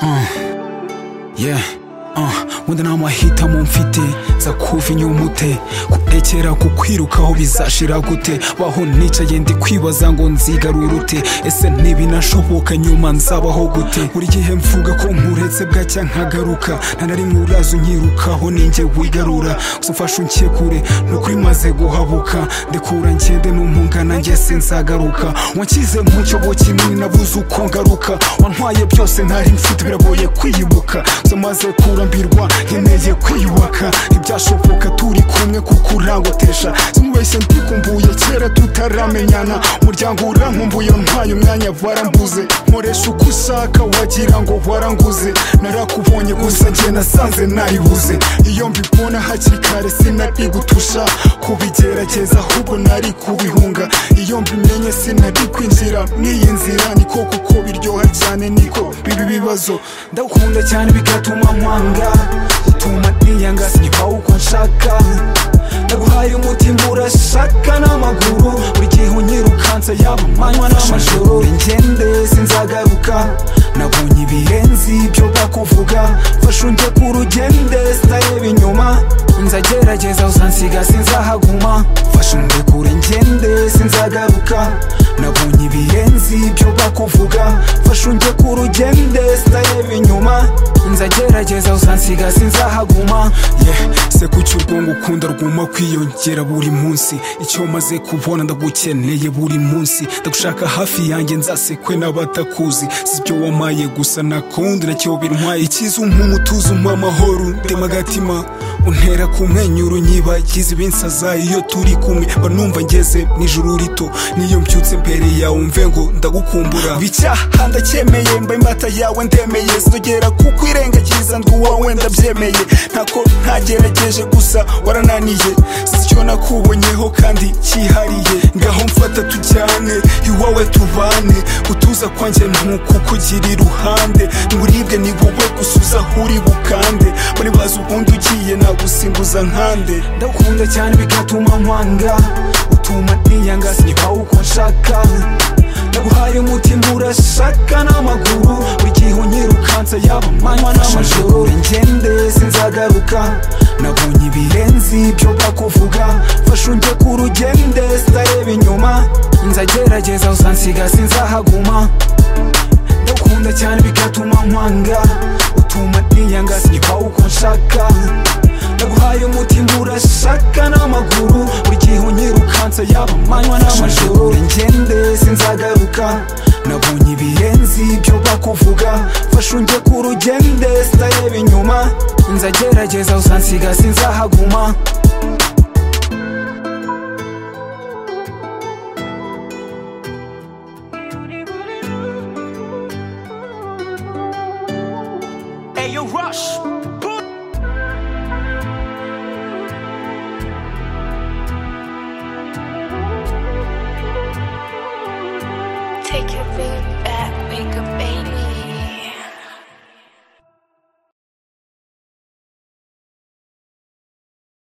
Uh, yeah. Uh, wenda nta mahitamo mfite za kuva inyumute kurekera kukwirukaho bizashira gute baho nicaye ndi kwibaza ngo nzigarure ute ese ntibinashoboka nyuma nzabaho gute buri gihe mvuga ko nkuretse bwacya nkagaruka nta na rimwe uraza unyirukaho ninjye wigarura gusa umfashe unshyire kure ni ukuri maze guhabuka ndekura ngende n'umungana njye sinzagaruka wanshyize mu cyobo kinini nabuze uko ngaruka wantwaye byose ntari mfite biragoye kwiyibuka gusa maze kurambirwa nkeneye kwiyubaka ntibyashoboka turi kumwe kuko urangotesha simubeshye ndikumbuye kera tutaramenyana umuryango urankumbuye ntwaye umwanya warambuze nkoresha uko ushaka wagira ngo waranguze narakubonye gusa njye nasanze nayibuze iyo mbibona hakiri kare sinari gutusha kubigerageza ahubwo nari kubihunga iyo mbimenye sinari kwinjira mw'iyi nzira niko kuko biryoha cyane niko bibi bibazo ndakunda cyane bigatuma nkwanga utuma niyanga sinyibaho uko nshaka ndaguhaye umutima urashaka n'amaguru buri gihe unyirukansa yaba amanywa n'amajoro ingende sinzagaruka nabonye ibirenzi ibyo bakuvuga mfashe unjye ku rugende sitareba inyuma nzagerageza uzansiga sinzahaguma mfashe unjye kure ngende sinzagaruka nabonye ibirenzi ibyo bakuvuga mfashe unjye ku rugende sitareba inyuma nzagerageza uzansiga sinzahaguma ye se kuki urwungu ukunda rwuma kwiyongera buri munsi icyo maze kubona ndagukeneye buri munsi ndagushaka hafi yanjye nzasekwe n'abatakuzi si ibyo wamaye gusa nakundi nacyo bintwaye ikiza umuntu utuza umpa amahoro ndema agatima untera kumwenyura unyibagize ibinsaza iyo turi kumwe mba numva ngeze n'ijuru rito niyo mbyutse mbere yawe umve ngo ndagukumbura bicyaha ndacyemeye mba imbata yawe ndemeye sinogera kuko irengagiza ndi uwawe ndabyemeye ntako ntagerageje gusa warananiye si cyo nakubonyeho kandi cyihariye ngaho mfata tujyane iwawe tubane utuza kwanjye ntuko ukugira iruhande nturibwe ni wowe gusa uza aho uri bukande muri bazi ubundi ugiye nagusimbuza nkande ndakunda cyane bigatuma nkwanga utuma niyanga sinyibaho uko nshaka ndaguhaye umutima urashaka n'amaguru buri gihe unyirukansa yaba amanywa n'amajoro ingende sinzagaruka nabonye ibirenzi ibyo bakuvuga mfashe unjye ku rugende sitareba inyuma nzagerageza uzansiga sinzahaguma ndakunda cyane bigatuma nkwanga utuma niyanga sinyibaho uko nshaka ndaguhaye umutima urashaka n'amaguru buri gihe unyirukansa yaba amanywa n'amajoro ingende sinzagaruka nabonye ibirenzi ibyo bakuvuga mfashe unjye ku rugende sitareba inyuma nzagerageza uzansiga sinzahaguma Ayo Rush Boom. Take your baby back, make a baby